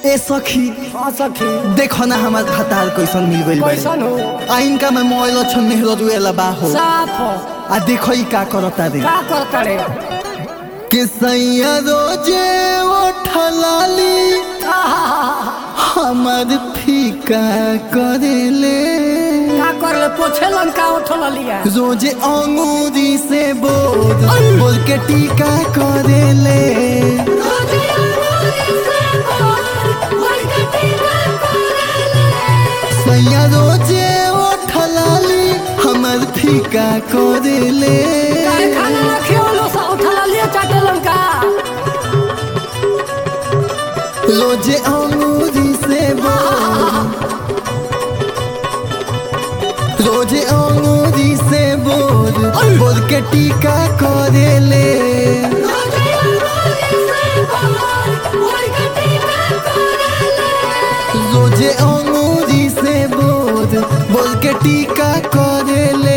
ए सखी हाँ सखी देखो ना हमार खतार कैसन मिल गइल बाड़ी। कैसन हो आ इनका में मोबाइल छन मेहरो दुएला बा हो साफ हो आ देखो ई का करता रे का करता रे कि सैया रोजे उठलाली हमार फीका करेले का कर ले पोछे लंका उठल लिया रोजे अंगूरी से बोल बोल के टीका करेले सैया रोजे उठलाली हमार फीका करेले काहे खाना रखियो लो सा उठल लिया चाटे लंका रोजे अंगूरी से बोल रोजे अंगूरी से बोल बोल के टीका करेले रोजे अंगूरी से बोल बोल के टीका करेले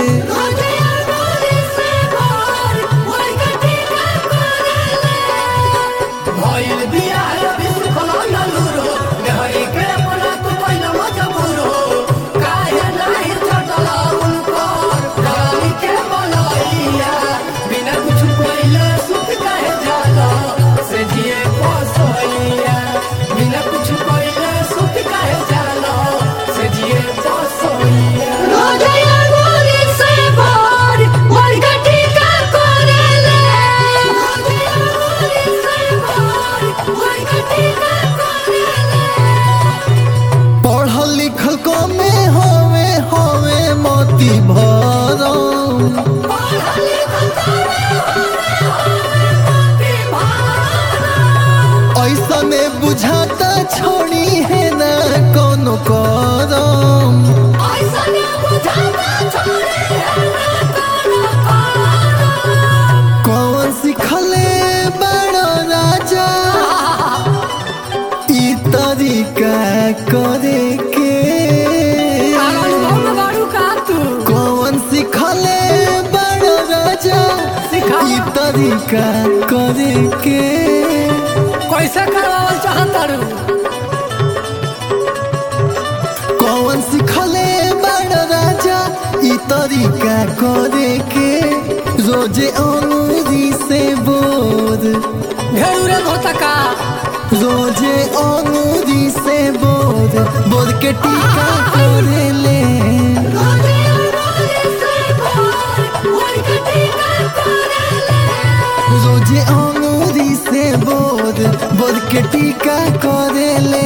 भइल बिया अभी सुखल न लूरो देहरी के अपना तू पहिल मजबूरो काहे नाही चटल उनकर डाली के बनैया बिना कुछ कइले सुख काहे जाला से जिए पसैया बिना कुछ कइले सुख काहे जाला से जिए पसैया पढ़ल लिखल कमे होवे होवे मोती भरम ऐसा में बुझाता छोड़ी है ना कोनो करम कौन सिखले बड़ो राजा ई तरीका करे के कौन सिखले बड़ो राजा सिखा। ई तरीका करे के कैसे करवावल चाहता रू कौन सिखले बड़ो राजा ई तरीका करे के रोजे अंगूरी से बोध घेरूरे धोता का रोजे अंगूरी से बोध बोध के टीका करेले रोजे अंगूरी से बोध बोध के टीका करेले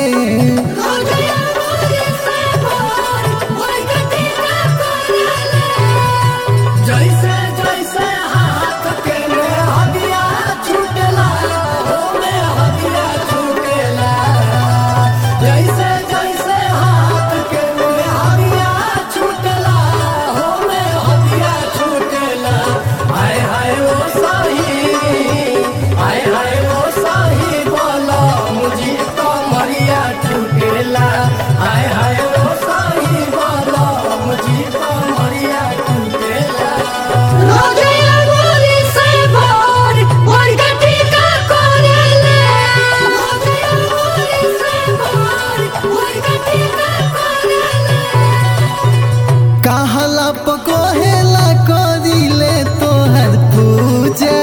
जैसे जैसे हाथ के में हदिया छूटेला हो में हदिया छूटेला जैसे जैसे हाथ के में हदिया छूटेला हो में हदिया छूटेला हाय हाय वो सही हाय हाय वो सही बोलो मुझे तो मरिया छूटेला हाय हाय वो सही बोलो मुझे तो मरिया छूटेला कहला पकोहेला करिले तोहर पूजा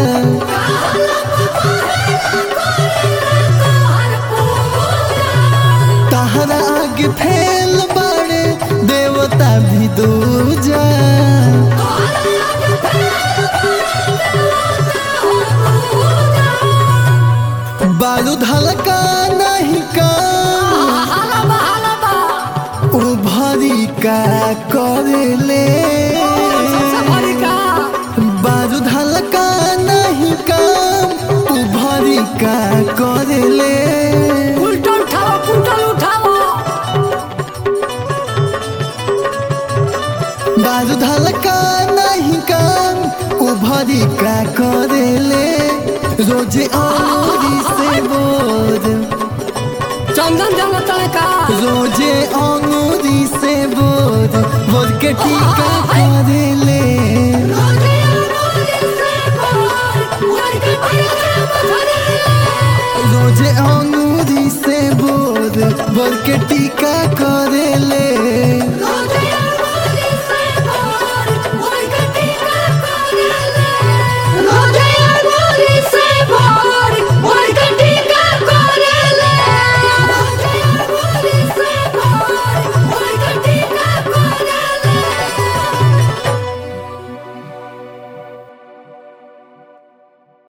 तहरा आगे फैल बड़े देवता भी दूजा बारूद हल्का नहीं का उभरी का करेले बारूद हल्का नहीं काम उभरी का करेले बारूद हल्का नहीं काम उभरी का करेले रोजे अंगूरी से बोध चंदन जल का रोजे अंगूरी से बोध बोध के टीका करेले रोजे अंगूरी से के टीका